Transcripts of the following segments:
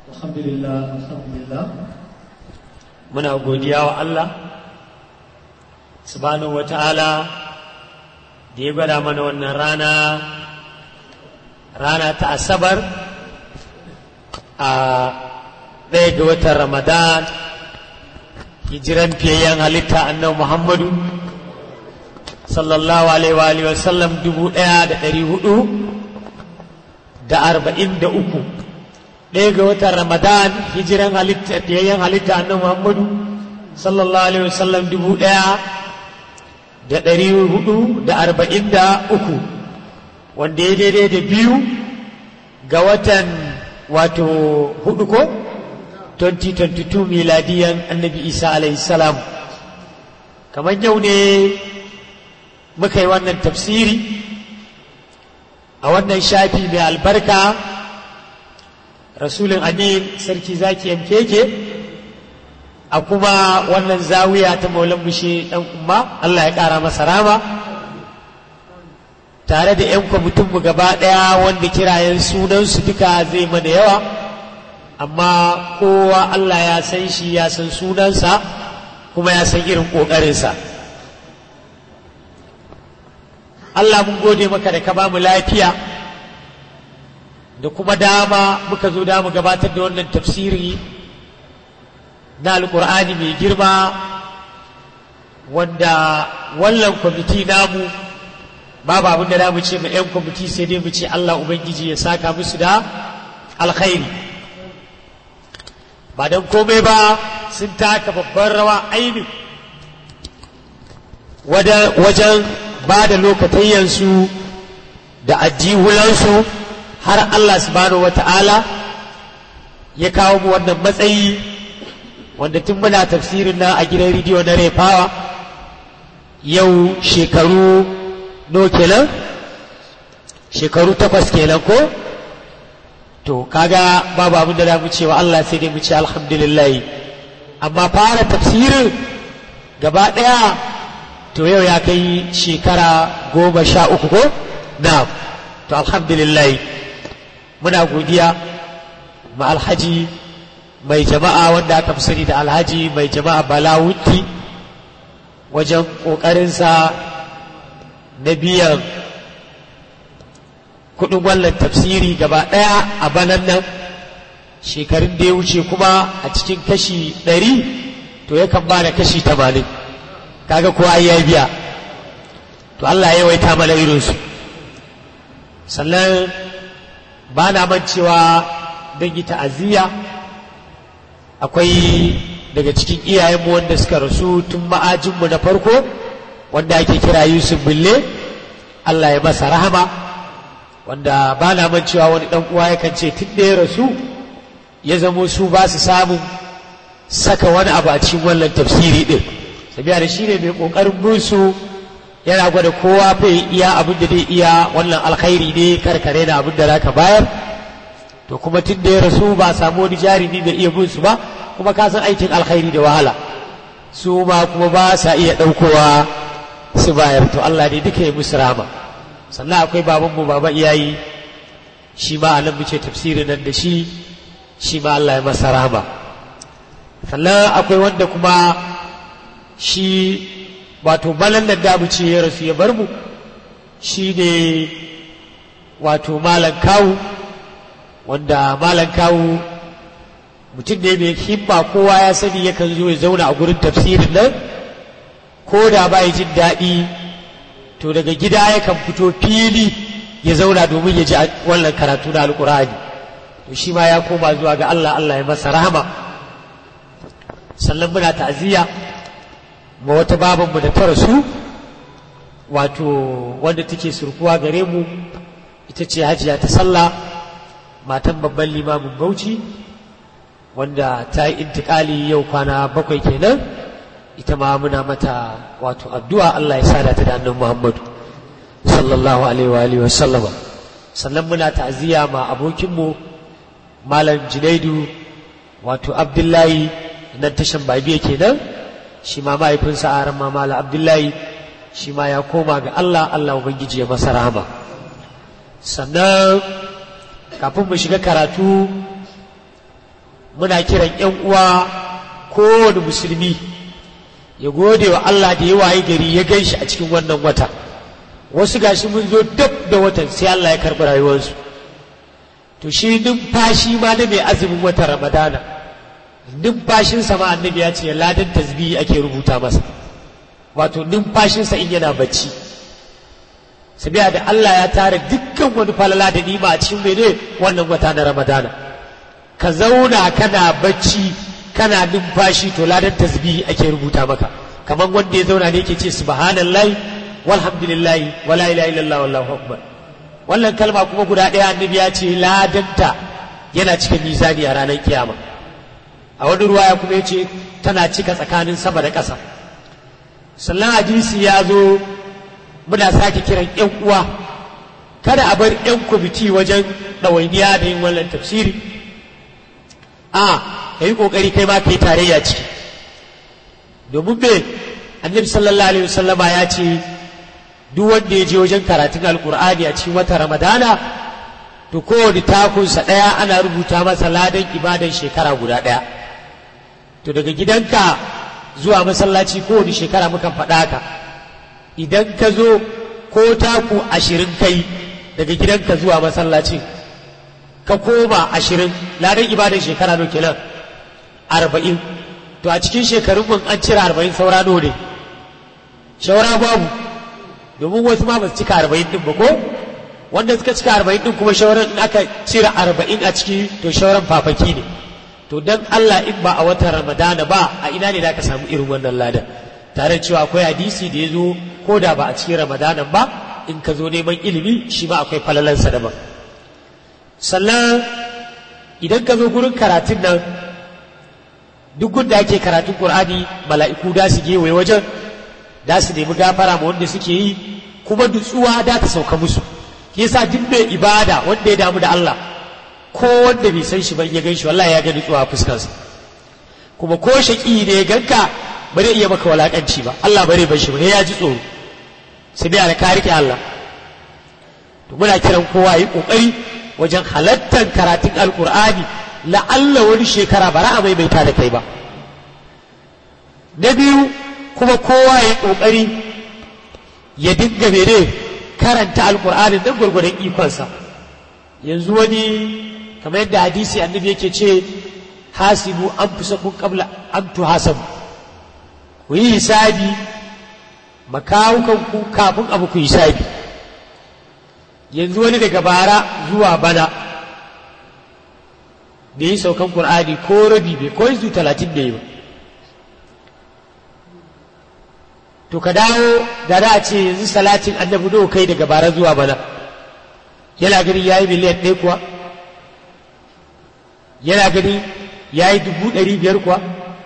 alhamdulillah alhamdulillah muna godiya wa Allah subhanahu wa ta'ala da ya gwada mana wannan rana rana ta asabar a ɗaya ga watan ramadan hijiran fiyayyen halitta annabi muhammadu sallallahu alaihi wa sallam dubu ɗaya da ɗari hudu da arba'in da uku ɗaya ga watan ramadan hijiran halitta fiyayyen halitta annabi muhammadu sallallahu alaihi wa sallam dubu ɗaya da ɗari hudu da arba'in da uku wanda ya daidai da biyu ga watan wato hudu ko 2022 miladiyan annabi isa alaihi salam kamar yau ne muka yi wannan tafsiri a wannan shafi mai albarka rasulun amin sarki zaki yankeke a kuma wannan zawiya ta maulan bushe dan umma Allah ya kara masa rama tare da 'yan kwamitinmu gaba ɗaya wanda kirayen sunansu duka zai mana yawa amma kowa Allah ya san shi ya san sunansa kuma ya san irin ƙoƙarinsa Allah mun gode maka da ka ba mu lafiya da kuma dama muka zo da mu gabatar da wannan tafsiri na alƙur'ani mai girma wanda wannan kwamiti namu babu abin da za mu ce ma 'yan kwamiti sai dai mu ce Allah Ubangiji ya saka musu da alkhairi ba don komai ba sun taka babban rawa aini wajen ba da lokatayyansu da ajihulansu har Allah subhanahu wata'ala ya kawo mu wannan matsayi wanda tun muna tafsirin na a gidan rediyo na refawa yau shekaru no kenan shekaru takwas kenan ko to kaga babu abin da mu cewa Allah sai dai mu ce alhamdulillah amma fara tafsirin gaba daya to yau ya kai shekara goma sha uku ko na to alhamdulillah muna godiya ma alhaji mai jama'a wanda aka fi sani da alhaji mai jama'a balawuti wajen ƙoƙarinsa na biyan kudin wannan tafsiri gaba ɗaya a banan nan shekarun da ya wuce kuma a cikin kashi ɗari to yakan ba da kashi tamanin kaga kowa ya biya to Allah ya waita mana irinsu sannan ba na mancewa don yi ta'aziyya akwai daga cikin iyayenmu wanda suka rasu tun ma'ajinmu na farko wanda ake kira Yusuf Bille Allah ya masa rahama wanda ba na mancewa wani dan uwa yakan ce tun da ya rasu ya zamo su ba su samun saka wani abu a cikin wannan tafsiri din sabiya da shi ne mai kokarin musu yana gwada kowa bai iya abin da zai iya wannan alkhairi ne karkare da abin da zaka bayar to kuma tun da ya rasu ba samu wani jarumi bai iya musu ba kuma ka san aikin alkhairi da wahala su ma kuma ba sa iya ɗaukowa su bayar to Allah ne duka ya musu rama sannan akwai babanmu baba iyayi shi ma anan muke tafsirin nan da shi shi ma Allah ya masa rama sannan akwai wanda kuma shi wato balan nan da ce ya rasu ya bar mu shi ne wato malam kawu wanda malam kawu mutum ne mai himma kowa ya sani yakan zo ya zauna a gurin tafsirin nan ko da ba jin daɗi to daga gida yakan fito fili ya zauna domin ya ji wannan karatu na alkur'ani to shi ma ya koma zuwa ga Allah Allah ya masa rahama sannan muna ta'aziyya ma wata babanmu da ta rasu wato wanda take surkuwa gare mu ita ce hajiya ta sallah matan babban limamin bauchi wanda ta yi intikali yau kwana bakwai kenan ita ma muna mata wato addu'a Allah ya sada ta da annan Muhammadu sallallahu alaihi wa alihi wasallama sannan muna ta'aziyya ma abokinmu malam Junaidu wato Abdullahi nan tashan babiya kenan shi ma mahaifinsa a ran malam Abdullahi shi ma ya koma ga Allah Allah ubangiji ya masa rahama sannan kafin mu shiga karatu muna kiran ‘yan uwa kowane musulmi ya gode wa Allah da ya waye gari ya gan shi a cikin wannan wata wasu gashi mun zo dab da watan sai Allah ya karɓi rayuwarsu to shi numfashi ma na mai azumin watan ramadana numfashinsa ma annabi ya ce ladan tasbihi ake rubuta masa wato numfashinsa in yana bacci sabiya da Allah ya tara dukkan wani falala da nima a cikin mene wannan wata na ramadana ka zauna kana bacci kana numfashi to ladan tasbihi ake rubuta maka kamar wanda ya zauna ne yake ce subhanallahi walhamdulillahi wala ilaha illallah wallahu akbar wannan kalma kuma guda ɗaya annabi ya ce ladanta yana cikin mizani a ranar kiyama a wani ruwaya kuma ya ce tana cika tsakanin sama da ƙasa sannan hadisi ya zo muna sake kiran yan uwa kada a bar yan kwamiti wajen ɗawainiya da yin wannan tafsiri a ka yi ƙoƙari kai ma ka yi tarayya ciki domin me annabi sallallahu alaihi wasallama ya ce duk wanda ya je wajen karatun alkur'ani a cikin wata ramadana to kowane takunsa ɗaya ana rubuta masa ladan ibadan shekara guda ɗaya to daga gidanka zuwa masallaci kowane shekara mukan faɗa ka idan ka zo ko taku ashirin kai daga gidanka zuwa masallaci ka koma ashirin ladan ibadan shekara no kenan arba'in to a cikin shekarun mun an cire arba'in saura no ne shawara babu domin wasu ma ba su cika arba'in din ba ko wanda suka cika arba'in din kuma shawaran in aka cire arba'in a ciki to shawaran fafaki ne to dan Allah in ba a watan ramadana ba a ina ne za ka samu irin wannan ladan tare cewa akwai hadisi da ya zo ko da ba a cikin ramadanan ba in ka zo neman ilimi shi ma akwai falalansa daban sannan idan ka zo gurin karatun nan duk gunda ake karatun qur'ani mala'iku da su gewaye wajen da su nemi gafara ma wanda suke yi kuma nutsuwa da ta sauka musu yasa duk mai ibada wanda ya damu da Allah ko wanda bai san shi ba ya gan shi wallahi ya ga nutsuwa a fuskarsa kuma ko shaki ne ya ganka ba zai iya maka walakanci ba Allah bare bar shi ba ya ji tsoro sai dai ka rike Allah to muna kiran kowa yi kokari wajen halattar karatun alkur'ani la'alla wani shekara ba ra'a maimaita da kai ba na biyu kuma kowa ya kokari ya dinga mene karanta alkur'ani don gwargwadon ikonsa yanzu wani kamar yadda hadisi annabi yake ce hasibu an fi sakun kabla an tuhasabu ku yi hisabi makawukanku kafin abu ku hisabi yanzu wani daga bara zuwa bana da yi saukan Kur'ani ko rabi bai ko izu talatin da yi ba to ka dawo da da ce yanzu salatin annabi do kai daga bara zuwa bana yana ganin ya yi miliyan ɗaya kuwa yana ganin ya yi dubu ɗari biyar kuwa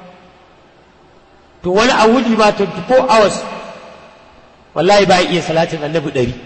to wani a wuni ma 24 hours wallahi ba iya salatin annabi ɗari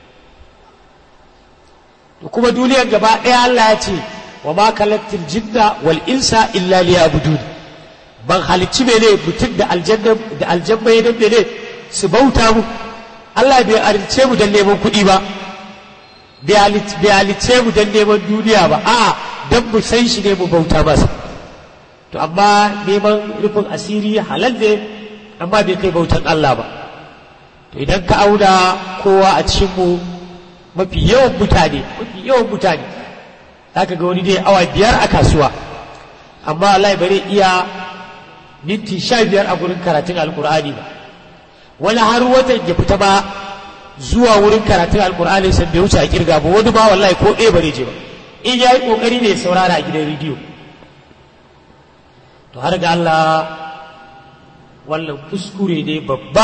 to kuma duniyar gaba ɗaya Allah ya ce wa ma kalaktil jinna wal insa illa liya'budun ban halicci mene mutum da aljanna da aljanna ya mene su bauta mu Allah bai halicce mu dan neman kuɗi ba bai halicce mu dan neman duniya ba a'a dan mu san shi ne mu bauta masa to amma neman rufin asiri halal ne amma bai kai bautan Allah ba to idan ka auna kowa a cikin mu mafi yawan mutane mafi yawan mutane zaka ga wani dai awa biyar a kasuwa amma Allah bare iya minti sha biyar a gurin karatun alkur'ani ba wani har watan ya fita ba zuwa wurin karatun alkur'ani san bai wuce a kirga ba wani ba wallahi ko ɗaya bare je ba in ya yi ƙoƙari ne saurara a gidan rediyo to har ga Allah wannan kuskure ne babba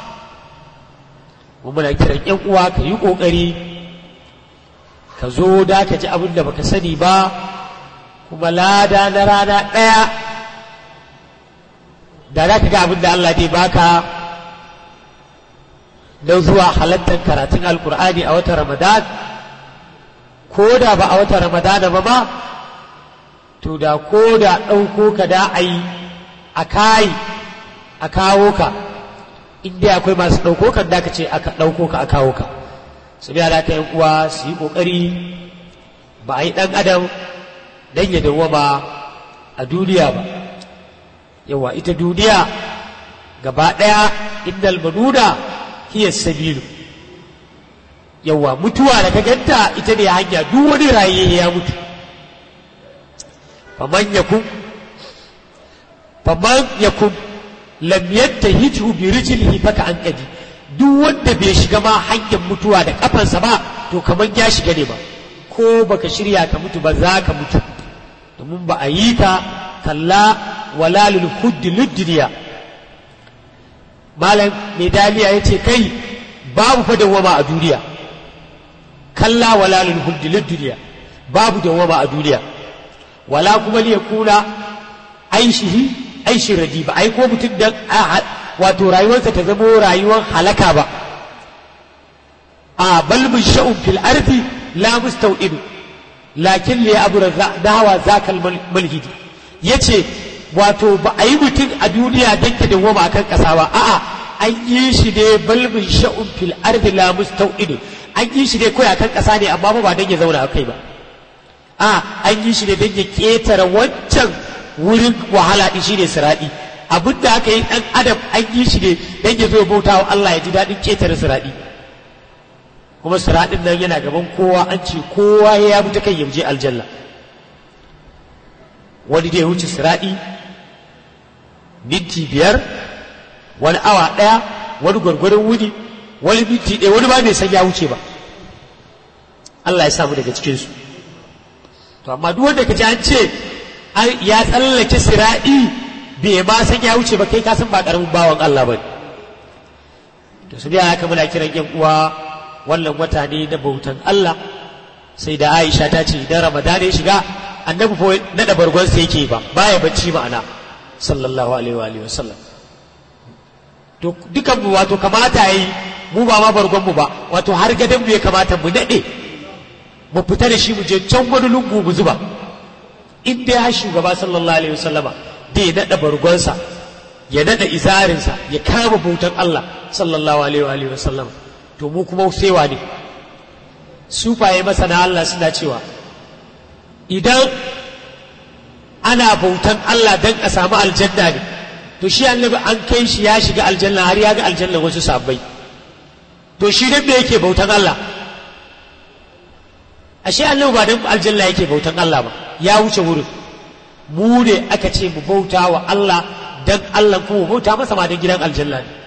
mu muna kiran yan uwa ka yi ƙoƙari ka zo da ka ji abin da baka sani ba kuma lada na rana ɗaya da za ka ga abin da Allah zai baka don zuwa halattar karatun alkur'ani a watan ramadan ko da ba a watan ramadan ba ma to da ko da ɗauko ka da a yi a kayi a kawo ka inda akwai masu ɗauko kan da ka ce aka ɗauko ka a kawo ka su biya da ka yan uwa su yi ƙoƙari ba a yi ɗan adam don ya dawwama a duniya ba yawa ita duniya gaba ɗaya innal manuna hiya sabilu yawa mutuwa da ka ganta ita ne hanya duk wani raye ya mutu faman yakun faman yakun lam yattahitu bi rijlihi faka an kadi duk wanda bai shiga ma hanyar mutuwa da kafansa ba to kaman ya shiga ne ba ko baka shirya ka mutu ba za ka mutu domin ba a yi ka kalla wala lil khuddi luddiniya malam mai daliya yace kai babu fa dawama a duniya kalla wala lil khuddi luddiniya babu dawama a duniya wala kuma li yakuna aishihi aishi radi ba ai ko mutum dan wato rayuwarsa ta zamo rayuwar halaka ba a balbin sha'un fil ardi la mustau'idu lakin li abura dawa zakal mulhidi yace wato ba a yi mutum a duniya dan ka dawoma akan kasa ba a'a an yi shi ne balbin sha'un fil ardi la mustau'idu an yi shi ne kawai akan kasa ne amma ba dan ya zauna akai ba a an yi shi ne dan ya ketare wancan wurin wahala din shine siradi abin da aka yi dan adam an yi shi ne dan ya zo bauta wa Allah ya ji daɗin ketare siradi kuma siradin nan yana gaban kowa an ce kowa ya bi ta kan yauje aljanna wani da ya wuce siradi minti biyar wani awa ɗaya wani gwargwaron wuni wani minti ɗaya wani ba bai san ya wuce ba Allah ya samu daga cikinsu to amma duk wanda ka ji an ce ya tsallake sira'i bai ma san ya wuce ba kai ka san ba karamin bawan Allah ba to su biya haka muna kiran yan uwa wannan wata ne na bautan Allah sai da Aisha ta ce idan Ramadan ya shiga annabi fa nada bargon sa yake ba baya bacci ma'ana sallallahu alaihi wa alihi wasallam to dukan mu wato kamata yi mu ba ma bargon mu ba wato har gadan mu ya kamata mu nade mu fita da shi mu je can wani lungu mu zuba in dai har shugaba sallallahu alaihi wasallama da ya naɗa bargonsa ya naɗa izarinsa ya kama bautan Allah sallallahu alaihi wasallama to mu kuma sai ne sufaye masana Allah suna cewa idan ana bautan Allah dan a samu aljanna ne to shi annabi an kai shi ya shiga aljanna har ya ga aljanna wasu sabbai to shi dan me yake bautan Allah ashe annabi ba dan aljanna yake bautan Allah ba ya wuce wurin mu ne aka ce mu bauta wa Allah dan Allah kuma bauta masa ma dan gidan aljanna ne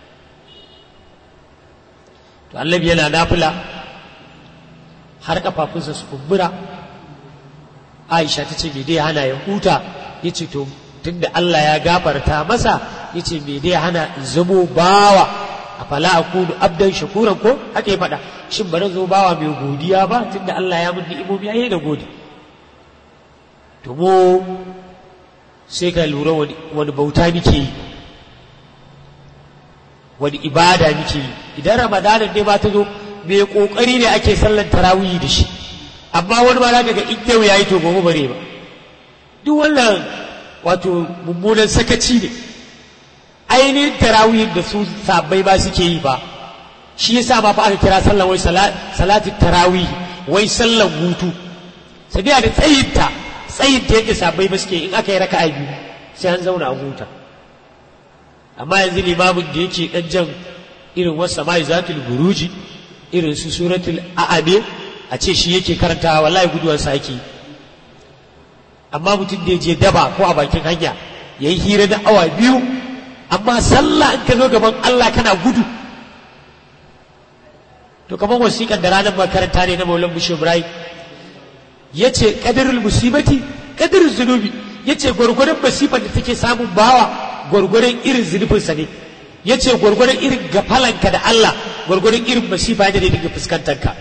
to annabi yana nafila har kafafunsa su kumbura Aisha ta ce me dai hana ya huta yace to tunda Allah ya gafarta masa yace me dai hana in zamo bawa afala akunu abdan shakuran ko haka ya faɗa shin bari zo bawa mai godiya ba tunda Allah ya mun ni'imomi yayi da gode to mu sai ka lura wani bauta muke yi wani ibada muke yi idan ramadanin ne ba ta zo mai kokari ne ake sallan tarawih da shi amma wani ma za ga in yau yayi to gobe bare ba duk wannan wato mummunan sakaci ne ainihin tarawih da su sabbai ba suke yi ba shi yasa ma fa aka kira sallan wai salatu tarawih wai sallan hutu sabiya da tsayinta tsayin ta yadda sabai ba suke in aka yi raka'a biyu sai an zauna a huta amma yanzu limamin da yake dan jan irin wasu samai zatul buruji irin su suratul a'abe a ce shi yake karantawa wallahi guduwar sa yake amma mutum da ya je daba ko a bakin hanya ya yi hira na awa biyu amma sallah in ka zo gaban Allah kana gudu to kamar wasiƙar da ranar makaranta ne na maulan bushe ibrahim ya ce ƙadarul musibati ƙadarul zunubi ya ce gwargwaron masifar da take samun bawa gwargwaron irin zunubinsa ne ya ce gwargwaron irin gafalanka da Allah gwargwaron irin masifa da ne daga fuskantarka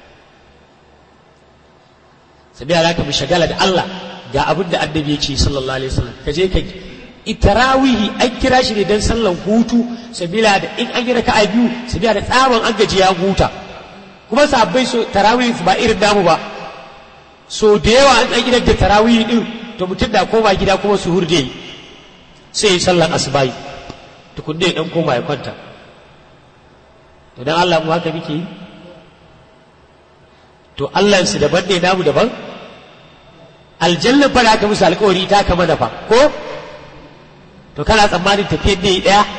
sabi alaka mu shagala da Allah ga abin da annabi ya ce sallallahu alaihi wasallam ka je ka itarawihi an kira shi ne dan sallan hutu sabila da in an yi raka'a biyu sabila da tsaban an gaji ya huta kuma sabbai so tarawihi ba irin namu ba so da yawa an ɗan gidan da tarawih din to mutum da koma gida kuma su hurde sai sallan asubahi tukunne ya dan koma ya kwanta to dan Allah mu haka muke yi to Allah su daban ne namu daban aljanna fa da aka musu alkawari ta kama da fa ko to kana tsammanin tafiyar da yi ɗaya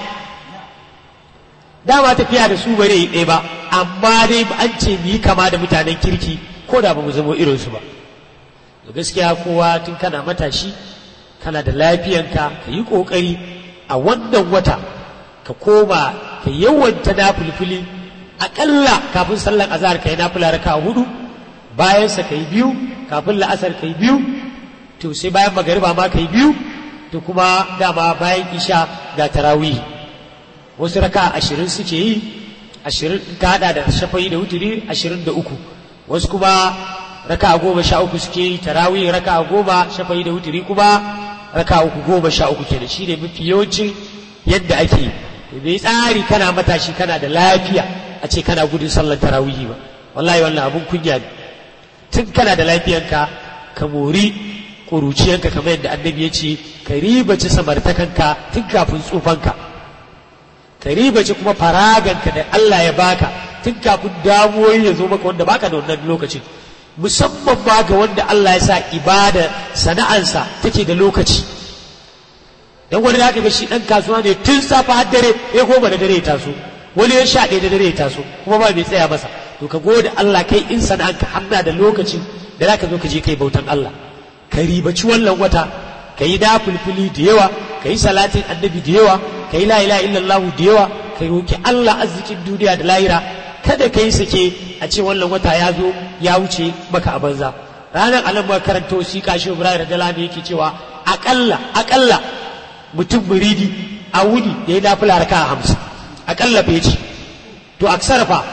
dama tafiya da su bare yi ɗaya ba amma dai an ce mu yi kama da mutanen kirki ko da ba mu zama irinsu ba da gaskiya kowa tun kana matashi kana da lafiyanka ka yi ƙoƙari a wannan wata ka koma ka yawanta na fulfuli aƙalla kafin sallar azhar ka yi na fula raka hudu bayansa ka yi biyu kafin la'asar ka yi biyu to sai bayan magariba ma ka yi biyu to kuma dama bayan isha ga tarawih wasu raka ashirin suke yi ashirin ka hada da shafayi da wuturi ashirin da uku wasu kuma raka goma sha uku suke yi tarawih raka goma shafayi da wuturi kuma raka uku goma sha uku kenan shi ne mafi yawancin yadda ake yi bai tsari kana matashi kana da lafiya a ce kana gudun sallar tarawih ba wallahi wannan abun kunya ne tun kana da lafiyanka ka mori ƙuruciyanka kamar yadda annabi ya ce ka ribaci samartakanka tun kafin tsufanka ka ribaci kuma faraganka da Allah ya baka tun kafin damuwoyi ya zo maka wanda baka da wannan lokacin musamman ma ga wanda Allah ya sa ibada sana'ansa take da lokaci dan wani da ga shi dan kasuwa ne tun safa har dare ya goma da dare ya taso wani ya sha ɗaya da dare ya taso kuma ba mai tsaya masa to ka gode Allah kai in sana'anka hamna da lokacin da zaka zo ka je kai bautan Allah ka ribaci wannan wata ka yi dafulfuli da yawa ka yi salatin annabi da yawa ka yi la'ila illallahu da yawa ka roki Allah arzikin duniya da lahira kada ka yi sake a ce wannan wata ya zo ya wuce maka a banza ranar alam ba karanta wasiƙa shi Ibrahim da Lami yake cewa akalla akalla mutum muridi a wuni da ya nafila raka a hamsin akalla bai ce to aksara fa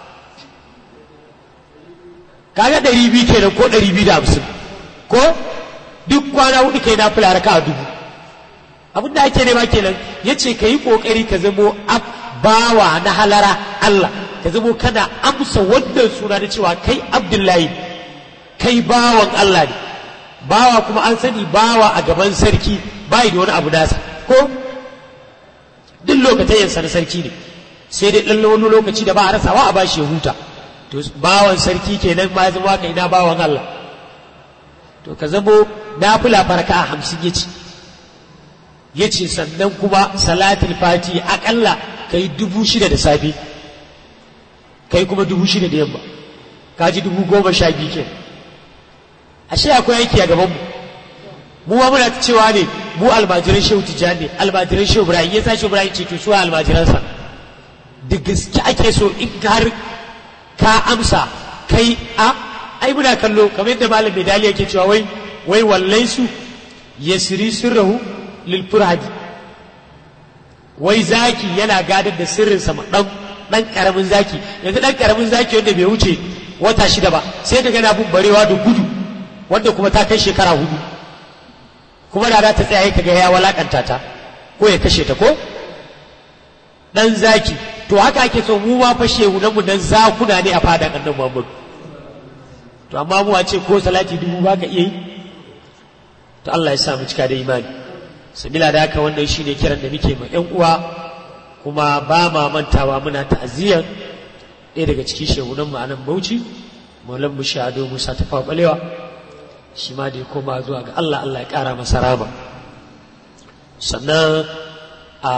kaga ɗari biyu kenan ko ɗari biyu da hamsin ko duk kwana hudu kai na fula raka a dubu abin da ake nema kenan ya ce ka yi ƙoƙari ka zamo bawa na halara Allah ka zamo kana amsa wannan suna da cewa kai abdullahi kai bawan Allah ne bawa kuma an sani bawa a gaban sarki bai da wani abu nasa ko duk lokacin yansa na sarki ne sai dai ɗan wani lokaci da ba a rasawa a bashi ya huta to bawan sarki kenan ma ya zama kai na bawan Allah to ka zamo nafila farka a hamsin ya ce ya ce sannan kuma salatul fati akalla ka yi dubu shida da safe ka yi kuma dubu shida da yamma ka ji dubu goma sha biyu ke ashe akwai aiki a gabanmu mu ma muna cewa ne mu almajiran shehu tijjani almajiran shehu ibrahim ya sa shehu ibrahim ce to su almajiransa da gaske ake so in har ka amsa kai a ai muna kallo kamar yadda malam medali yake cewa wai wai wallai su yasri sirrahu lil furhadi wai zaki yana gadar da sirrinsa ma dan dan karamin zaki yanzu dan karamin zaki wanda bai wuce wata shida ba sai ka gana bin barewa da gudu wanda kuma ta kai shekara hudu kuma da za ta tsaya ka ga ya walakanta ta ko ya kashe ta ko dan zaki to haka ake so mu ma fashe mu dan zakuna ne a fadan annabi Muhammad to amma mu a ce ko salati dubu ba ka iya yi to Allah ya sa mu cika da imani sabila da haka wannan shine kiran da muke ma ƴan uwa kuma ba ma mantawa muna ta'aziyyar ɗaya daga cikin shehunan mu anan Bauchi Maulan mu Shado Musa ta balewa shi ma da ya koma zuwa ga Allah Allah ya ƙara masa rama sannan a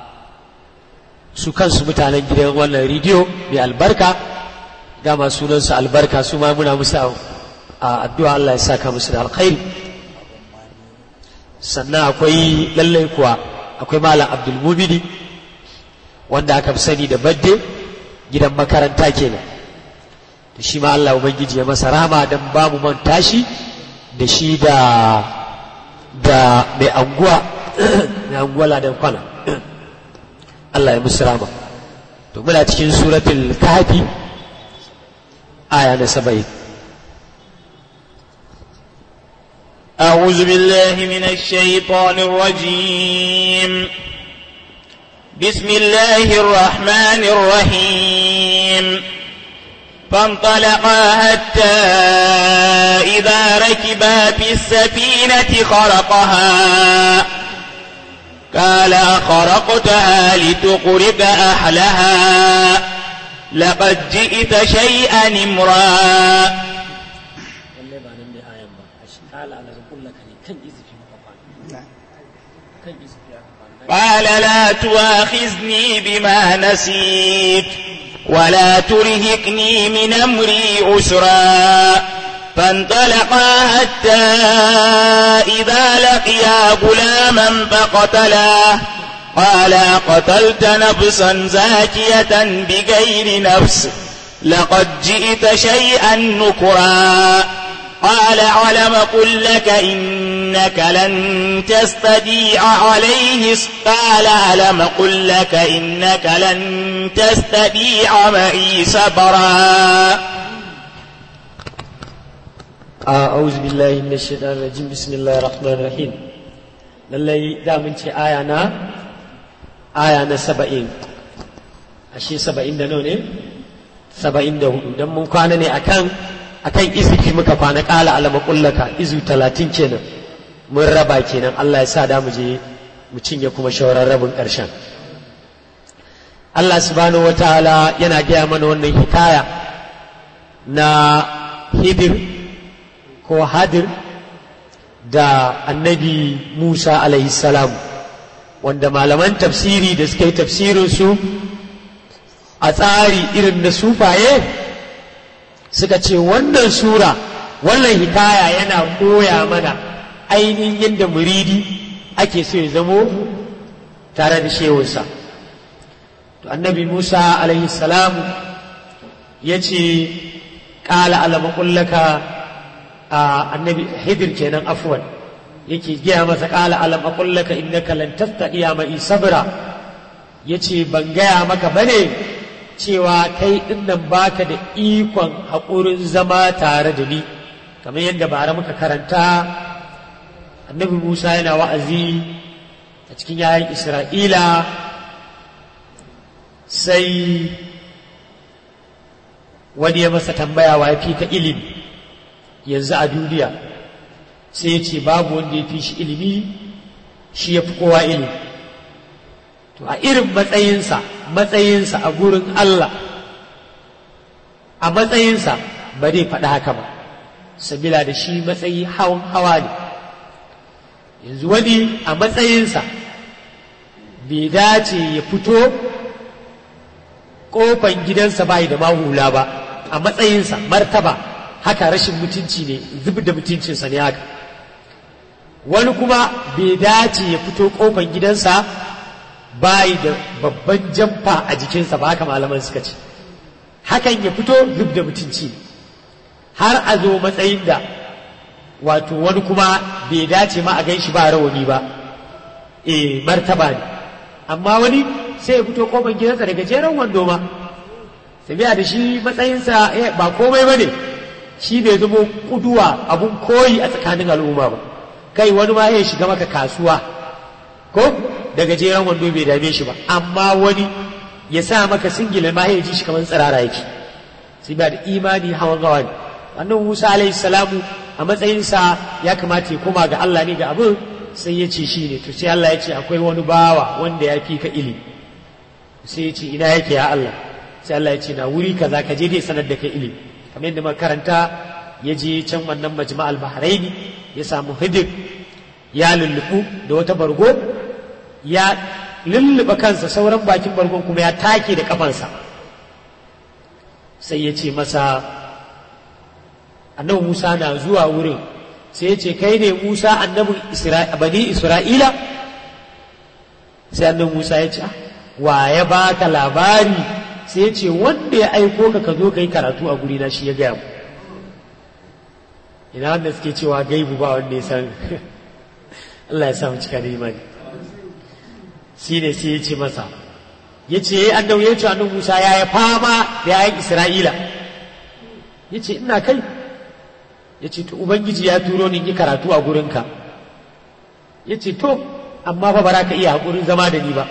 su kansu mutanen gidan wannan rediyo mai albarka dama sunansu albarka su ma muna musu a addu'a Allah ya saka musu da alkhairi sannan akwai lallai kuwa akwai malam abdulmumini wanda aka fi sani da badde gidan makaranta kenan da shi ma Allah ubangiji ya masa rama don ba mu manta shi da shi da da mai anguwa mai anguwa ladan kwana Allah ya musu rama to muna cikin suratul kahfi aya na saba'in أعوذ بالله من الشيطان الرجيم بسم الله الرحمن الرحيم فانطلقا حتى إذا ركبا في السفينة خرقها قال أخرقتها لتقرق أهلها لقد جئت شيئا امرا lalle ba nan ne ayan ba a shi kala ƙala ala zakullaka ne kan izifi muka kwana kan izifi aka kwana قال لا تؤاخذني بما نسيت ولا ترهقني من أمري عسرا فانطلقا حتى إذا لقيا غلاما فقتلاه قال قتلت نفسا زاكية بغير نفس لقد جئت شيئا نكرا قال علم قل لك إنك لن تستطيع عليه قال علم قل لك إنك لن تستطيع معي صبرا أعوذ بالله من الشيطان الرجيم بسم الله الرحمن الرحيم lallai da mun ce aya na aya na saba'in ashe saba'in da nawa ne saba'in da hudu don mun kwana ne akan akan izifi muka kwana kala alama kullaka izu talatin kenan mun raba kenan Allah ya sa da mu je mu cinye kuma shawarar rabin ƙarshen Allah subhanahu wa ta'ala yana gaya mana wannan hikaya na hidir ko hadir da annabi Musa salam wanda malaman tafsiri da suka yi tafsirinsu a tsari irin na sufaye suka ce wannan sura wannan hikaya yana koya mana ainihin yadda muridi ake so ya zamo tare da shehunsa to annabi Musa salam ya ce ƙala alamakullaka a annabi hidir kenan afwan yake gaya masa ƙala alam aqullaka innaka lan tastati'a ma'i sabra yace ban gaya maka bane cewa kai dinnan baka da ikon haƙurin zama tare da ni kamar yadda bara muka karanta annabi Musa yana wa'azi a cikin yayin Isra'ila sai wani ya masa tambaya wa fi ka ilimi yanzu a duniya sai ya ce babu wanda ya fi shi ilimi shi ya fi kowa ilimi to a irin matsayinsa matsayinsa a gurin Allah a matsayinsa ba zai faɗi haka ba sabila da shi matsayi hawan hawa ne yanzu wani a matsayinsa bai dace ya fito ƙofan gidansa bai da mahula ba a matsayinsa martaba haka rashin mutunci ne zub da mutuncinsa ne haka wani kuma bai dace ya fito kofar gidansa bayi da babban jamfa a jikinsa ba haka malaman suka ce hakan ya fito zub da mutunci har a zo matsayin da wato wani kuma bai dace ma a ganshi ba rawani ba e martaba ne amma wani sai ya fito kofar gidansa daga jeren wando ma sabiya da shi matsayinsa ba komai ba ne shi bai zama kuduwa abun koyi a tsakanin al'umma ba kai wani ma ya shiga maka kasuwa ko daga jeren wando bai dame shi ba amma wani ya sa maka singila ma ya ji shi kamar tsirara yake sai ba da imani hawan gawa ne annan musa alaihi salamu a matsayinsa ya kamata ya koma ga allah ne ga abin sai ya ce shi ne to sai allah ya ce akwai wani bawa wanda ya fi ka ilimi sai ya ce ina yake ya allah sai allah ya ce na wuri kaza ka je dai sanar da kai ilimi kamar yadda makaranta ya je can wannan majma'al bahraini ya samu hidir ya lullubu da wata bargo ya lulluɓa kansa sauran bakin bargon kuma ya take da kafansa sai ya ce masa annabi musa na zuwa wurin sai ya ce kai ne musa annabin bani isra'ila sai annabi musa ya ce wa ya baka labari sai ya ce wanda ya aiko ka ka zo ka yi karatu a gurina shi ya gaya mu ina wanda suke cewa gaibu ba wanda ya san Allah ya samu cika da imani shi ne sai ya ce masa ya ce ya yi annabi ya ce annabi Musa ya yi fama da yayin Isra'ila ya ce ina kai ya ce to Ubangiji ya turo ni yi karatu a gurinka ya ce to amma fa ba ka iya haƙurin zama da ni ba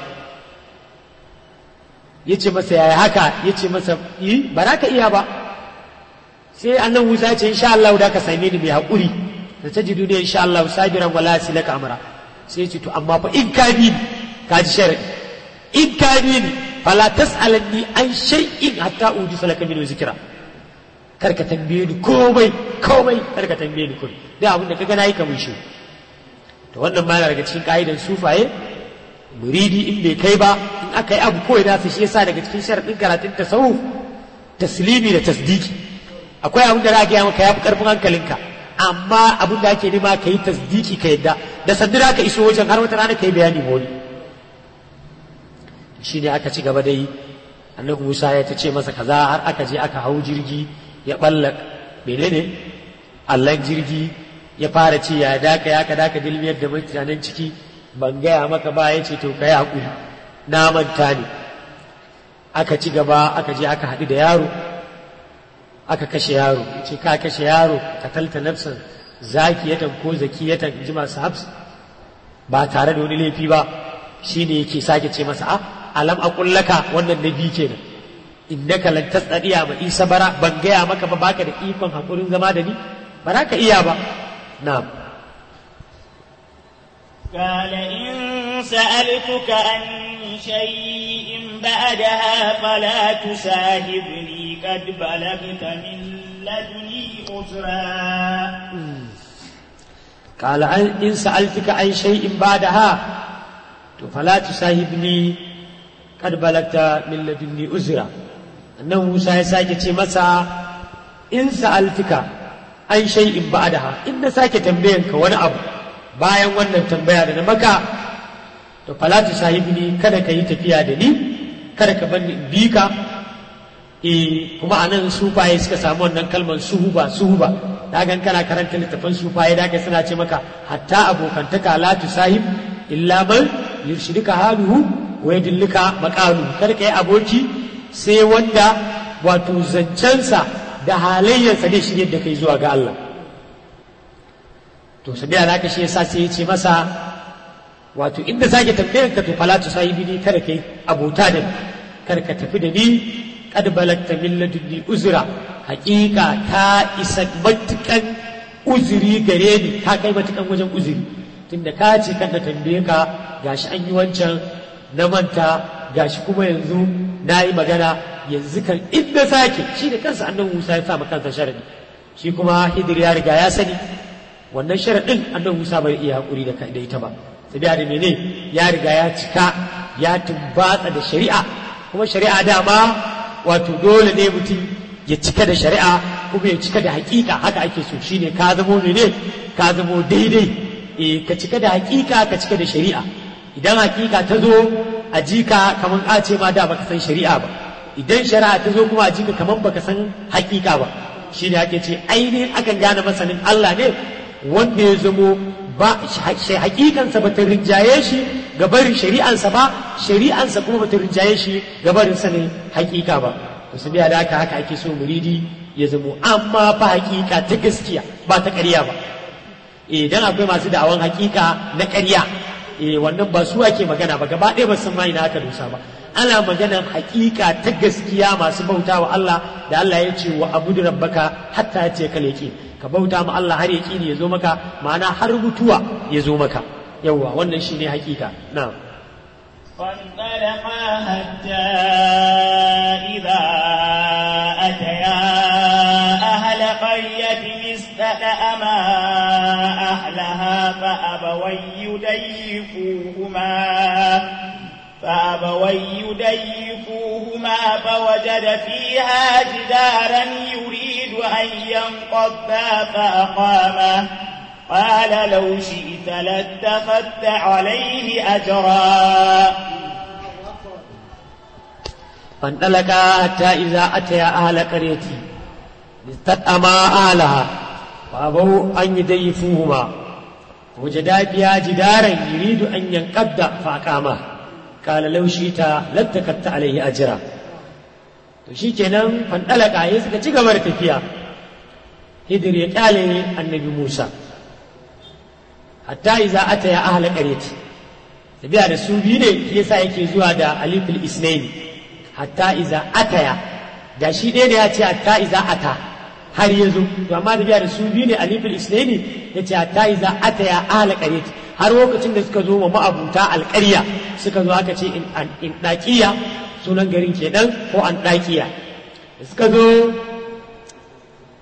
ya ce masa yaya haka ya ce masa yi ba ka iya ba sai annan Musa ya ce insha Allah da ka same ni mai haƙuri da ta ji duniya insha Allah sabiran wala silaka amra sai ya ce to amma fa in ka bi ka ji sharadi in ka bi ni fala tas'alanni an shay'in hatta uji salaka min zikra kar ka tambaye ni komai komai kar ka tambaye ni komai da abin da kaga nayi kamar shi to wannan ma yana daga cikin ka'idan sufaye muridi in bai kai ba in aka yi abu kawai nasu shi yasa daga cikin sharaɗin karatun tasawuf taslimi da tasdiki akwai abin da za a gaya maka ya fi ƙarfin hankalinka amma abin da ake nema ka yi tasdiki ka yadda da sandira ka iso wajen har wata rana ka yi bayani wani shi ne aka ci gaba da yi annabi musa ya ta ce masa kaza har aka je aka hau jirgi ya ɓalla menene allan jirgi ya fara ce ya daka ya ka daka dilmiyar da mutanen ciki ban gaya maka ba ya ce to ka yi haƙuri na manta ne aka ci gaba aka je aka haɗu da yaro aka kashe yaro ce ka kashe yaro ka talta nafsan zakiyatan ko zakiyatan ji masu hafs ba tare da wani laifi ba shine yake sake ce masa a alam akullaka wannan na biyu kenan innaka lan tasadiya ma isa bara ban gaya maka ba baka da ikon hakurin zama da ni ba za ka iya ba na'am قال إن سألتك عن شيء بعدها فلا تساهبني قد بلغت من لدني عذرا قال إن سألتك عن شيء بعدها فلا تساهبني قد بلغت من لدني عذرا annan Musa ya sake ce masa in sa'altuka an shay'in ba'daha in na sake tambayanka wani abu bayan wannan tambaya da na maka to falatu sahibni kada ka yi tafiya da ni kada ka bar ni in bi ka eh kuma anan sufaye suka samu wannan kalmar suhuba suhuba da gan kana karanta littafin sufaye da suna ce maka hatta abokantaka la tusahib illa man yurshidika haluhu wa yadillika maqalu kada ka yi aboki sai wanda wato zancensa da halayyarsa ne shirye da kai zuwa ga Allah to sabiya da shi yasa sai ya ce masa wato inda sake tambayar ka to fala tu sahibi ni kada kai abota da kada ka tafi da ni kad balagta min ladunni uzra haƙiƙa ta isa matukan uzuri gare ni ta kai matukan wajen uzuri tunda ka ce kan da tambaye ka gashi an yi wancan na manta gashi kuma yanzu na yi magana yanzu kan inda sake shi da kansa annabi Musa ya sa kansa sharadi shi kuma Hidir ya riga ya sani wannan sharaɗin annabi Musa bai iya haƙuri da da ita ba sabiya da mene ya riga ya cika ya tumbatsa da shari'a kuma shari'a dama wato dole ne mutum ya cika da shari'a kuma ya cika da hakika haka ake so shine ka zamo mene ka zamo daidai eh ka cika da hakika ka cika da shari'a idan hakika ta zo a jika kaman a ce ma da baka san shari'a ba idan shari'a ta zo kuma a jika kaman baka san hakika ba shine ake ce ainihin akan gane masanin Allah ne wanda ya zamo ba hakikansa ba ta rinjaye shi ga barin shari'ansa ba shari'ansa kuma ba ta rinjaye shi ga barin sanin hakika ba to su biya da haka haka ake so muridi ya zamo amma fa hakika ta gaskiya ba ta ƙarya ba idan akwai masu da'awan hakika na ƙarya eh wannan ba su ake magana ba gaba ɗaya ba san ma ina aka dosa ba ana maganar hakika ta gaskiya masu bauta wa Allah da Allah ya ce wa abudu rabbaka hatta ya ce kaleki ka bauta ma Allah har yaƙini ya zo maka ma'ana har mutuwa ya zo maka yawwa wannan shine hakika na'am فانطلقا حتى إذا أتيا أهل قرية استأما أهلها فأبوا يضيفوهما فأبوا يضيفوهما فوجد فيها جدارا يريد أن ينقض فأقامه قال لو شئت لاتخذت عليه أجرا فانطلقا حتى إذا أتيا أهل قرية استطعما أهلها فأبوا أن يضيفوهما وجدا فيها جدارا يريد أن ينقض فأقامه قال لو شئت لاتخذت عليه أجرا to shi kenan fandalaka ya suka ci gaba da tafiya hidir ya kyale annabi musa hatta iza ata ya ahla qaryati tabiya da su biyu ne yasa yake zuwa da alifil isnaini hatta iza ataya da shi ɗaya da ya ce hatta iza ata har ya zo to amma tabiya da su biyu ne alifil isnaini ya ce hatta iza ataya ahla qaryati har lokacin da suka zo wa ma'abuta alƙarya suka zo aka ce in ɗaƙiya sunan garin kenan ko an ɗaƙiya da suka zo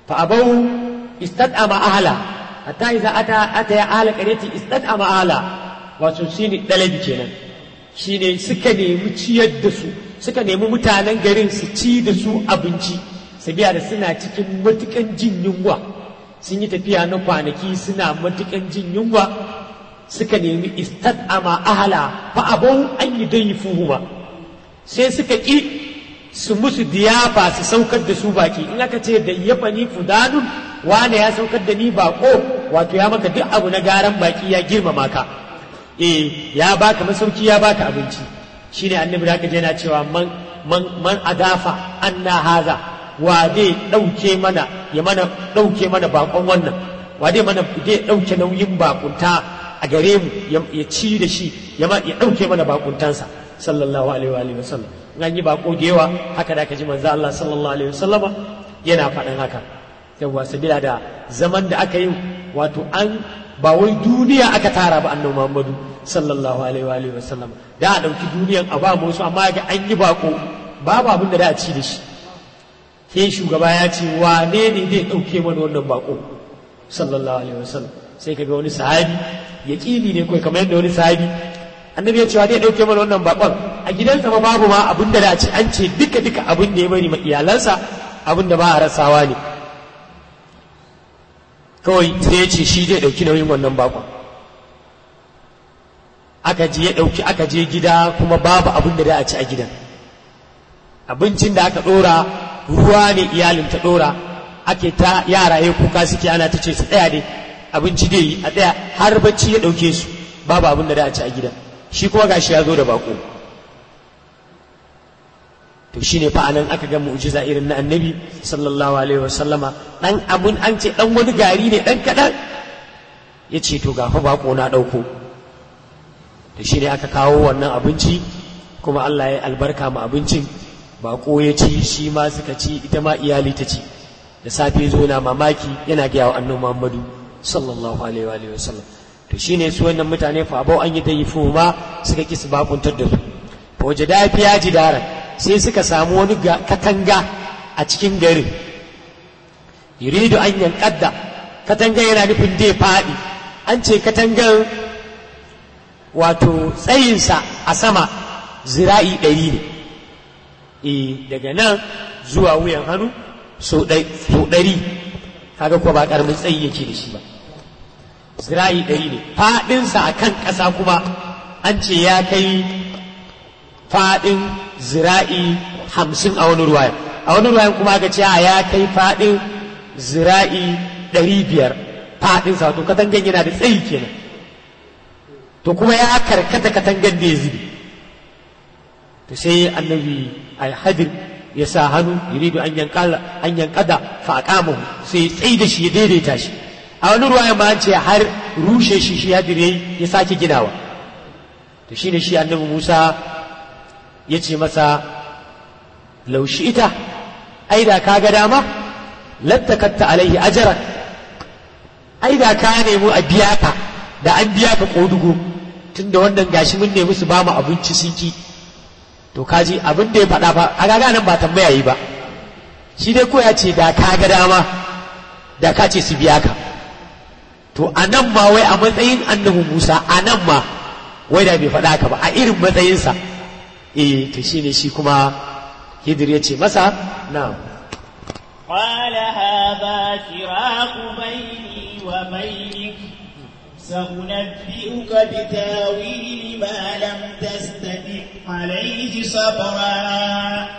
fa abau istad'ama ahla hatta idza ata ata ya ahla qaryati istad'ama ahla wato shine dalabi kenan shine suka nemi ciyar da su suka nemi mutanen garin su ci da su abinci sabiya da suna cikin matukan jin yunwa sun yi tafiya na kwanaki suna matukan jin yunwa suka nemi istad'ama ahla fa abau an yi dai fuhuma sai suka ƙi su musu diyafa su saukar da su baki in aka ce da yafa ni fudanun wane ya saukar da ni bako wato ya maka duk abu na garan baki ya girmama ka eh ya baka masauki ya baka abinci shine annabi da aka je na cewa man man man adafa anna haza wa dai dauke mana ya mana dauke mana bakon wannan wa dai mana dai dauke nauyin bakunta a gare mu ya ci da shi ya dauke mana bakuntansa sallallahu alaihi wa alihi wasallam an yi bako da yawa haka da aka ji manzo Allah sallallahu alaihi wasallam yana faɗan haka yawa sabila da zaman da aka yi wato an ba wai duniya aka tara ba annabi Muhammadu sallallahu alaihi wa alihi wasallam da a dauki duniyan a ba musu amma ga an yi bako babu abin da da a ci da shi ke shugaba ya ce wane ne zai dauke mana wannan bako sallallahu alaihi wasallam sai kaga wani sahabi yaqini ne kai kamar yadda wani sahabi annabi ya ce zai dauke mana wannan bakon a gidansa ma babu ma abin da ce an ce duka duka abin da ya bari ma iyalansa abin da ba a rasawa ne kawai sai ya ce shi zai dauki nauyin wannan bakon aka je ya dauki aka je gida kuma babu abin da a ci a gidan abincin da aka dora ruwa ne iyalin ta dora ake ta yara ya kuka suke ana ta ce su tsaya dai abinci dai yi a tsaya har bacci ya dauke su babu abin da a ci a gidan shi kuma gashi ya zo da bako to shine fa anan aka ga mu'jiza irin na annabi sallallahu alaihi wasallama dan abun an ce dan wani gari ne dan kadan ya ce to gafa bako na dauko to shine aka kawo wannan abinci kuma Allah ya albarka ma abincin bako ya ci shi ma suka ci ita ma iyali ta ci da safe zo na mamaki yana ga wa annabi Muhammadu sallallahu alaihi wa sallam to shine su wannan mutane fa abau an yi ta yi ma suka ki su bakuntar da su fa waje da fiya ji daren sai suka samu wani katanga a cikin garin yuridu an yankadda katanga yana nufin dai faɗi an ce katangan wato tsayinsa a sama zira'i ɗari ne e daga nan zuwa wuyan hannu so ɗari kaga kuwa ba ƙaramin tsayi yake da shi ba zira'i ɗari ne faɗinsa a kan ƙasa kuma an ce ya kai faɗin zira'i hamsin a wani ruwayan a wani ruwayan kuma aka ce ya kai faɗin zira'i ɗari biyar faɗinsa wato katangan yana da tsayi kenan to kuma ya karkata katangan da ya zubi to sai annabi alhadir ya sa hannu yuridu an yankada an yankada fa aqamahu sai tsayi da shi ya daidaita shi a wani ruwa ma ce har rushe shi shi ya dire ya sake ginawa to shine shi annabi Musa ya ce masa laushi ita ai da ka ga dama lattakatta alaihi ajran ai da ka nemi a biya ka da an biya ka kodugo tunda wannan gashi mun nemi su ba mu abinci sun ki to kaji abin da ya faɗa fa a gaga nan ba tambaya yi ba shi dai ko ya ce da ka ga dama da ka ce su biya ka to a nan ma wai a matsayin annabi Musa a nan ma wai da bai faɗa ka ba a irin matsayinsa eh to shine shi kuma Hidir ya ce masa na قال هذا فراق بيني وبينك سأنبئك بتاويل ما لم تستطع عليه صبرا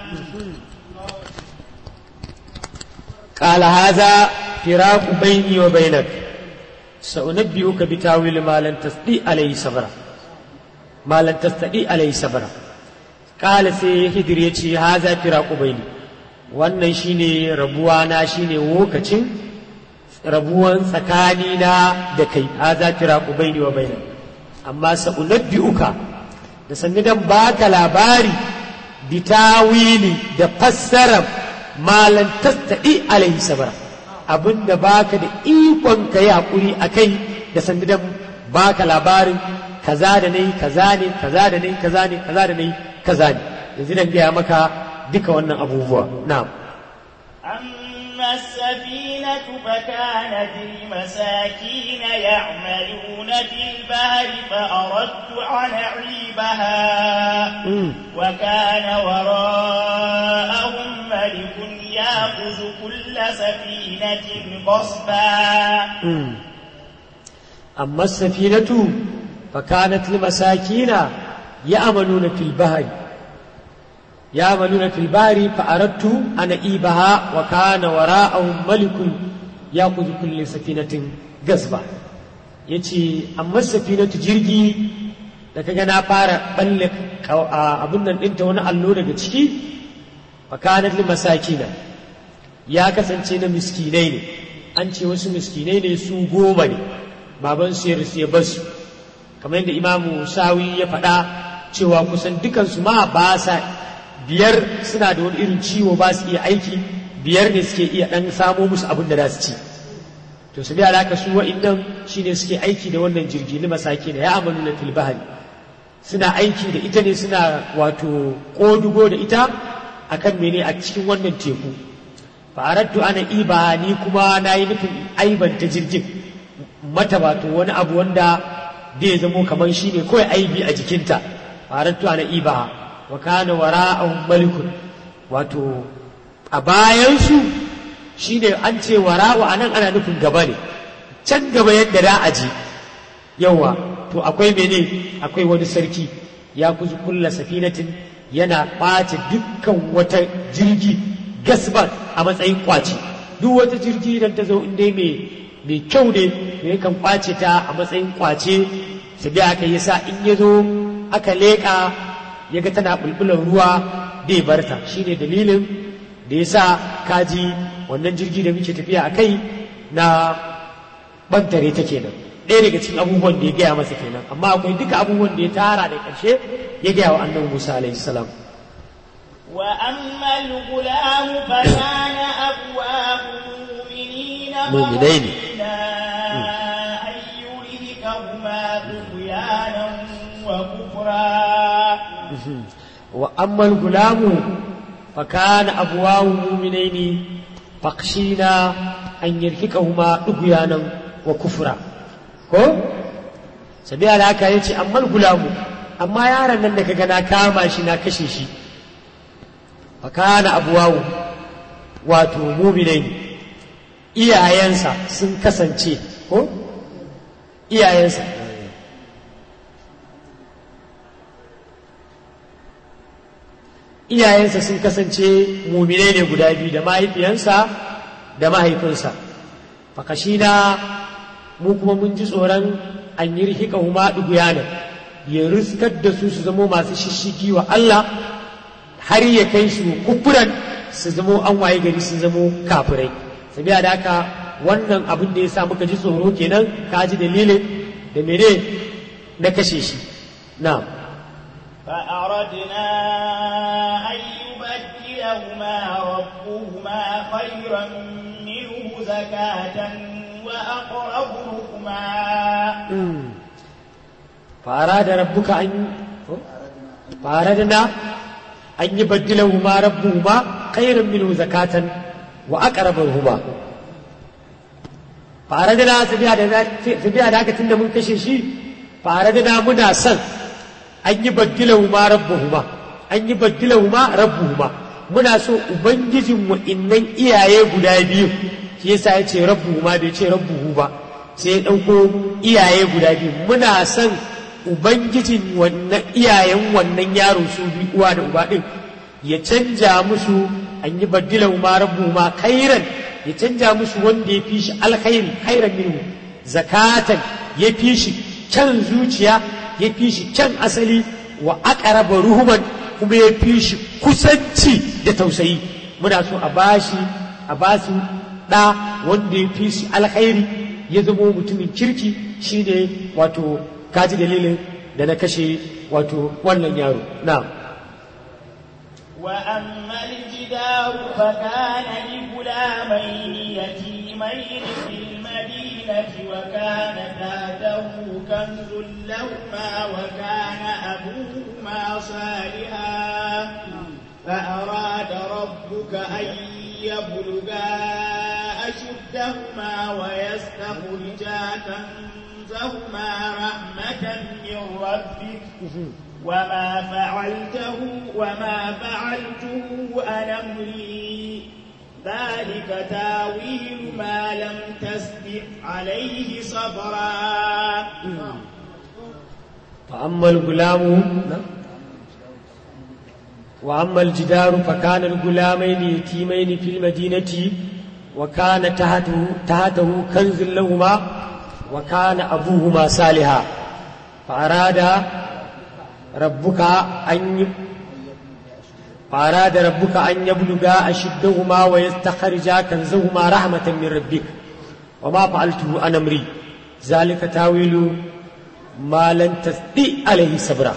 قال هذا فراق بيني وبينك سأنبئك بتاويل ما لم تستطيع عليه صبرا ما لم تستطيع عليه صبرا قال سي هدر يتي هذا فراق بيني wannan shine rabuwa na shine lokacin rabuwan tsakanina da kai haza firaku baini wa baina amma sa'unabbi'uka da sanni dan baka labari bitawili da fassarar malan tastadi alaihi sabara abinda baka da ikon ka yi hakuri akai da sanni dan baka labarin kaza da nayi kaza ne kaza da nayi kaza ne kaza da nayi kaza ne yanzu dan gaya maka duka wannan abubuwa na'am أما أما السفينة فكانت لمساكين يعملون في البحر فأردت أن أعيبها وكان وراءهم ملك يأخذ كل سفينة غصبا أما السفينة فكانت لمساكين يأمنون في البحر يأمنون في البحر فأردت أن أئيبها وكان وراءهم ملك يأخذ كل سفينة غصبا yace amma safinatu jirgi da kaga na fara balle abun nan ɗinta wani allo daga ciki fakanat li masakina ya kasance na miskinai ne an ce wasu miskinai ne su goma ne baban su ya rasu ya basu kamar yadda imamu sawi ya faɗa cewa kusan dukansu ma ba sa biyar suna da wani irin ciwo ba su iya aiki biyar ne suke iya ɗan samo musu abin da za su ci to su biya alaka su wa'innan shine suke aiki da wannan jirgi na masaki da ya amalu na filbahari suna aiki da ita ne suna wato ƙodugo da ita akan mene a cikin wannan teku fa'arattu ana iba ni kuma na yi nufin aibanta jirgin mata wato wani abu wanda zai zamo kamar shi ne kawai aibi a jikinta fa'arattu ana iba wa kana wara'ahum malikun wato a bayansu shi ne an ce wara'u a nan ana nufin gaba ne can gaba yadda da a ji yawa to akwai mene akwai wani sarki ya kuzi kulla safinatin yana ɓace dukkan wata jirgi gasban a matsayin kwace duk wata jirgi idan ta zo inda mai kyau ne mai kan kwace ta a matsayin kwace su bi aka yi sa in ya zo aka leƙa ya ga tana bulbulan ruwa bai barta shine dalilin da ya sa kaji wannan jirgi da muke tafiya a kai na bantare ta kenan ɗaya daga cikin abubuwan da ya gaya masa kenan amma akwai duka abubuwan da ya tara da ƙarshe ya gaya wa annabi Musa alaihi salam وأما الغلام فكان أبواه مؤمنين مؤمنين. أن يرهقهما طغيانا وكفرا وأما الغلام فكان أبواه مؤمنين فخشينا أن يرهقهما طغيانا وكفرا ko sabiya da haka yace amma gulamu amma yaron nan da kaga na kama shi na kashe shi fakana abuwawu wato muminai ne iyayensa sun kasance ko iyayensa iyayensa sun kasance muminai ne guda biyu da mahaifiyansa da mahaifinsa fakashina mu kuma mun ji tsoron an yi rihika huma ɗuguyanan ya riskar da su su zamo masu shishigi wa Allah har ya kai su kufuran su zamo an waye gari su zamo kafirai sabiya da haka wannan abin da ya sa muka ji tsoro kenan ka ji dalilin da mene na kashe shi na فأردنا أن يبدلهما ربهما خيرا منه زكاة وأقرب رحما فأراد ربك أن فأردنا أن يبدلهما ربهما خيرا منه زكاة وأقرب رحما فأردنا سبيا ذاك تند من كششي فأردنا منا سن أن يبدلهما ربهما أن يبدلهما ربهما muna so ubangijin wa'innan iyaye guda biyu shi yasa ya ce rabbuhu ma bai ce rabbuhu ba sai ya ɗauko iyaye guda biyu muna son ubangijin wannan iyayen wannan yaro su bi uwa da uba ɗin ya canja musu an yi baddilan ma rabbu ma khairan ya canja musu wanda ya fi shi alkhairi khairan minhu zakatan ya fi shi can zuciya ya fi shi can asali wa aqraba ruhuman kuma ya fi shi kusanci da tausayi muna so a bashi a basu ɗa wanda ya fi shi alkhairi ya zamo mutumin kirki shine wato kaji dalilin da na kashe wato wannan yaro na وأما الجدار فكان لغلامين يتيمين في المدينة وكان تحته كنز لهما وكان أبوهما صالحا فأراد ربك أن يبلغا أشدهما ويستخرجا كنزهما رحمة من ربك وما فعلته وما فعلته عن أمري ذلك تاويل ما لم تسبق عليه صبرا فأما الغلام وأما الجدار فكان الغلامين يتيمين في المدينة وكان تحته, تحته كنز لهما وكان أبوهما صالحا فأراد ربك أن فأراد ربك أن يبلغا أشدهما ويستخرجا كنزهما رحمة من ربك وما فعلته عن أمري ذلك تاويل ما لن تستطيع عليه صبرا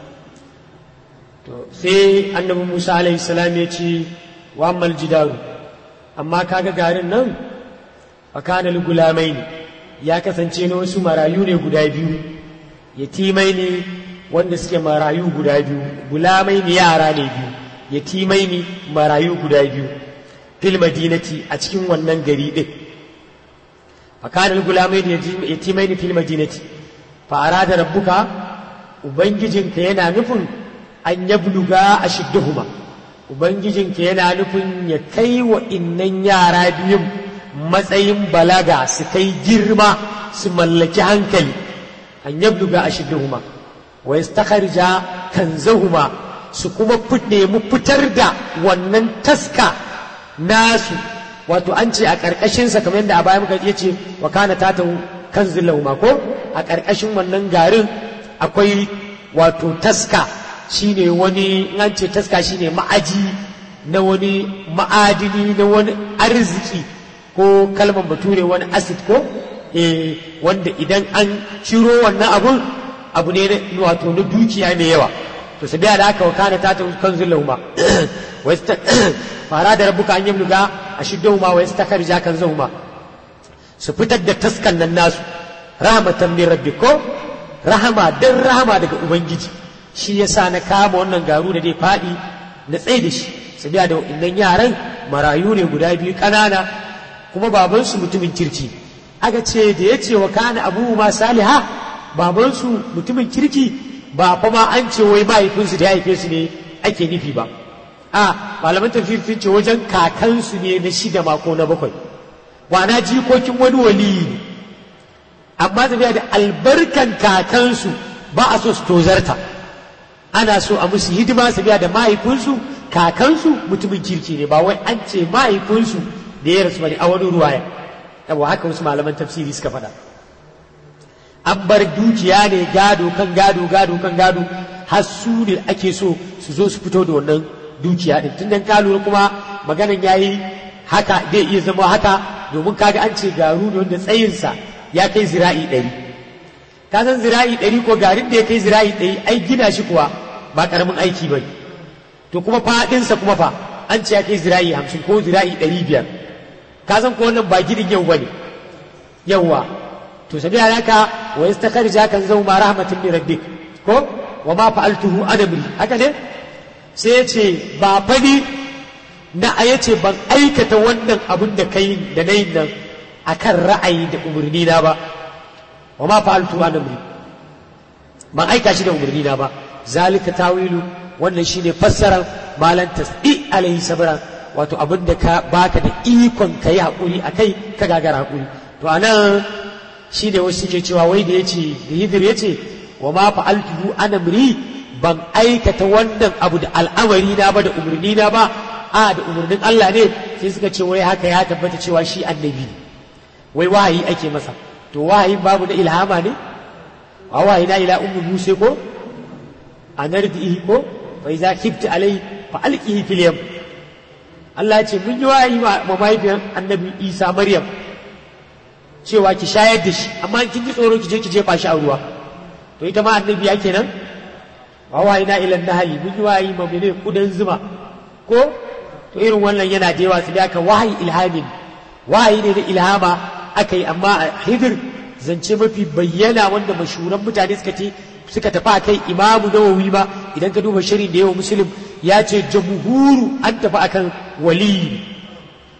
sai annabi Musa alaihi salam ya ce wa ammal jidaru amma kaga garin nan fakana gulamai ne ya kasance na wasu marayu ne guda biyu yatimai ne wanda suke marayu guda biyu gulamai ne yara ne biyu yatimai ne marayu guda biyu fil madinati a cikin wannan gari din fakana gulamai ne yatimai ne fil madinati fa arada rabbuka ubangijinka yana nufin an yabluga ashidduhuma ubangijinka yana nufin ya kai wa innan yara biyun matsayin balaga su kai girma su mallaki hankali an yabluga ashidduhuma wa yastakharja kanzahuma su kuma nemi fitar da wannan taska nasu wato an ce a ƙarƙashinsa kamar yadda a baya muka ce wa kana tata kanzin lahuma ko a ƙarƙashin wannan garin akwai wato taska shine wani an ce taska shine ma'aji na wani ma'adini na wani arziki ko kalmar bature wani acid ko eh wanda idan an ciro wannan abun abu ne wato na dukiya mai yawa to sai da haka wakana ta ta kanzul lahuma fara da rabbuka an yamluga ashiddahuma wa yastakarja kanzahuma su fitar da taskan nan nasu rahmatan min rabbiko rahama dan rahama daga ubangiji shi yasa na kama wannan garu da dai faɗi na tsaye da shi sabiya da innan yaran marayu ne guda biyu ƙanana kuma babansu mutumin kirki aka ce da ya ce wa kana abu ma saliha babansu mutumin kirki ba fa ma an ce wai mahaifinsu da ya haife su ne ake nufi ba a malaman tafsir sun ce wajen kakansu ne na shida mako na bakwai wana jikokin wani waliyi ne amma tafiya da albarkan kakansu ba a so su tozarta ana so a musu hidima su biya da mahaifinsu kakansu mutumin kirki ne ba wai an ce mahaifinsu da ya rasu bane a wani ruwaya yawa haka wasu malaman tafsiri suka faɗa an bar dukiya ne gado kan gado gado kan gado har su ne ake so su zo su fito da wannan dukiya din tun dan kalu kuma maganan yayi haka zai iya zama haka domin kaga an ce garu ne wanda tsayinsa ya kai zira'i ɗari ka san zira'i ɗari ko garin da ya kai zira'i ɗari ai gina shi kuwa ba ƙaramin aiki ba to kuma faɗinsa kuma fa an ce ya kai zira'i hamsin ko zira'i ɗari biyar ka san ko wannan ba gidin yau ba ne yawwa to sabi haka wa yastakharja kan zau ma rahmatin min rabbik ko wa ma fa'altuhu adamri haka ne sai ya ce ba fani na a yace ban aikata wannan abin da kai da nayin nan akan ra'ayi da umarni na ba wa ma fa'altu an amri ban aika shi da umarni na ba zalika tawilu wannan shine fassarar malan tasdi alaihi sabran wato abin da ka baka da ikon kai hakuri akai ka gagara hakuri to anan shine wasu suke cewa wai da yace da hidir yace wa ma fa'altu an amri ban aikata wannan abu da al'amari na ba da umarni na ba a da umarnin Allah ne sai suka ce wai haka ya tabbata cewa shi annabi ne wai wahayi ake masa to wahayin babu na ilhama ne a wahayi na ila ummu musa ko a nardihi ko fa iza kibta alai fa alqihi fil yam Allah ya ce mun yi wahayi ma mahaifiyar annabi Isa Maryam cewa ki shayar da shi amma kin ji tsoro ki je ki jefa shi a ruwa to ita ma annabi ya kenan wa wahayi na ila nahali mun yi wahayi ma mene kudan zuma ko to irin wannan yana da yawa su da aka wahayi ilhamin wahayi ne na ilhama aka yi amma a hidir zance mafi bayyana wanda mashuran mutane suka ce suka tafi a kai imamu nawawi ba idan ka duba shirin da yawa musulun ya ce jamhuru an tafi akan waliyi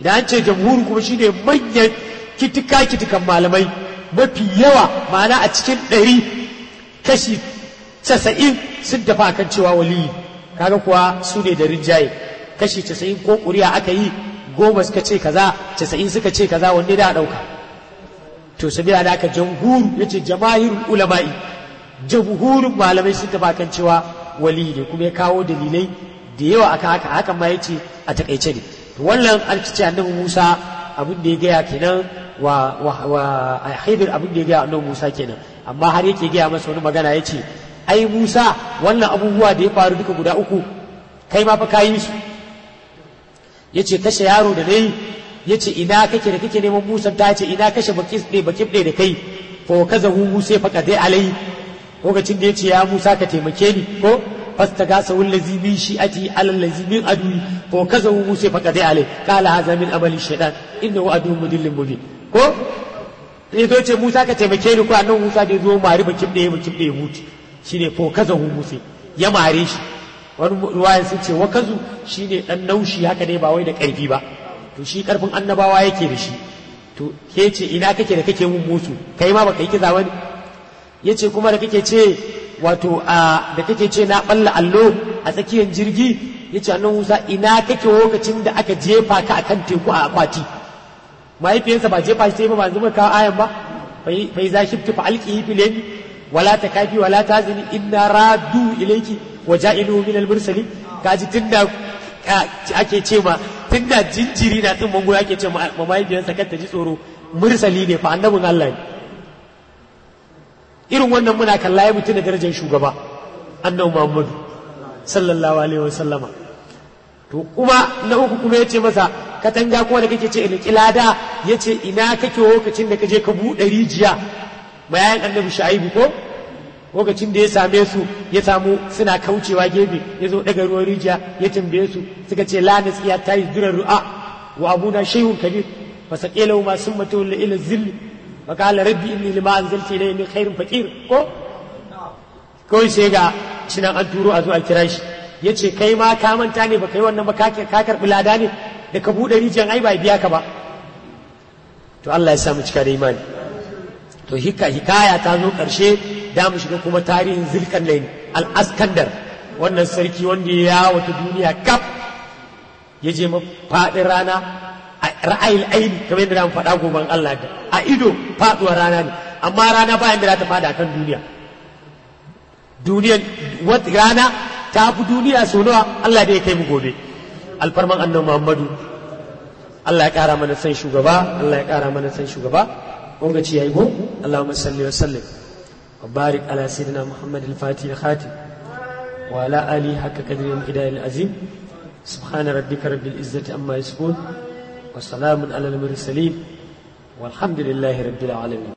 idan an ce jamhuri kuma shine manyan kitika kitikan malamai mafi yawa ma'ana a cikin ɗari kashi casa'in sun tafi akan cewa waliyi kaga kuwa su ne da rinjaye kashi casa'in ko ƙuri'a aka yi goma suka ce kaza casa'in suka ce kaza wanne da ɗauka to sabila da aka jamhuru ya ce jamahirul ulama'i jamhurin malamai sun tafi akan cewa waliyi ne kuma ya kawo dalilai da yawa aka haka hakan ma ya ce a takaice ne to wannan an ce annabi musa abin da ya gaya kenan wa wa wa haidir abin da ya gaya annabi musa kenan amma har yake gaya masa wani magana ya ce ai Musa wannan abubuwa da ya faru duka guda uku kai ma fa ka yi su yace kashe yaro da nayi yace ina kake da kake neman Musa ta ce ina kashe bakis ɗe bakif ɗe da kai fa kaza hu Musa fa kadai alai lokacin da yace ya Musa ka taimake ni ko fastagasa wallazi min shi'ati alal ladzi min adui fa kaza hu Musa fa kadai alai qala hadha min amali shaytan innahu adu mudillin mubin ko sai zo ce Musa ka taimake ni ko annabi Musa da zo mari bakif ɗe bakif ɗe mutu shine fo kaza hu musa ya mare shi wani ruwayan sun ce wakazu shine dan naushi haka ne ba wai da karfi ba to shi karfin annabawa yake da shi to ke ce ina kake da kake mun musu kai ma baka yi kiza wani yace kuma da kake ce wato a da kake ce na balla allo a tsakiyar jirgi yace annabi Musa ina kake lokacin da aka jefa ka akan teku a akwati mahaifiyarsa ba jefa shi sai ba ba zuma kawo ayan ba bai za shi fa alqihi fil ولا تكافي ولا تازني إنا رادوا إليك وجائلوا من المرسلين kaji tunda ake ce ma tunda jinjiri na tsin mango ake ce ma mahaifiyarsa kar ta ji tsoro mursali ne fa annabin Allah ne irin wannan muna kalla ya mutu da darajar shugaba annabi Muhammadu sallallahu alaihi wasallama to kuma na uku kuma yace masa katanga kuma da kake ce ina kilada yace ina kake lokacin da kaje ka buɗe rijiya bayan annabi sha'ibu ko lokacin da ya same su ya samu suna kaucewa gefe ya zo daga ruwan rijiya ya tambaye su suka ce la nasiya ta yi durar ru'a wa abuna shay'un kabir fa saqila ma summa tawalla ila zill fa qala rabbi inni lima anzalta ilayya min khairin faqir ko kawai sai ga shinan an turo a zo a kira shi yace kai ma ka manta ne ba kai wannan ba ka karbi lada ne da ka bude rijiyan ai ba biya ka ba to Allah ya sa mu cika da imani to hika hikaya ta zo ƙarshe da mu shiga kuma tarihin zulkarnain al-askandar wannan sarki wanda ya wata duniya kaf ya je faɗin rana a ra'ayil aini kamar yadda mu faɗa goban Allah da a ido faɗuwar rana ne amma rana bayan da za ta faɗa kan duniya duniyan wata rana ta fi duniya sau nawa Allah da ya kai mu gobe alfarman annabi Muhammadu Allah ya ƙara mana san shugaba Allah ya ƙara mana san shugaba ونجي يقول اللهم صل وسلم وبارك على سيدنا محمد الفاتح الخاتم وعلى آله حق قدر الهداية العظيم سبحان ربك رب العزة أما يصفون وسلام على المرسلين والحمد لله رب العالمين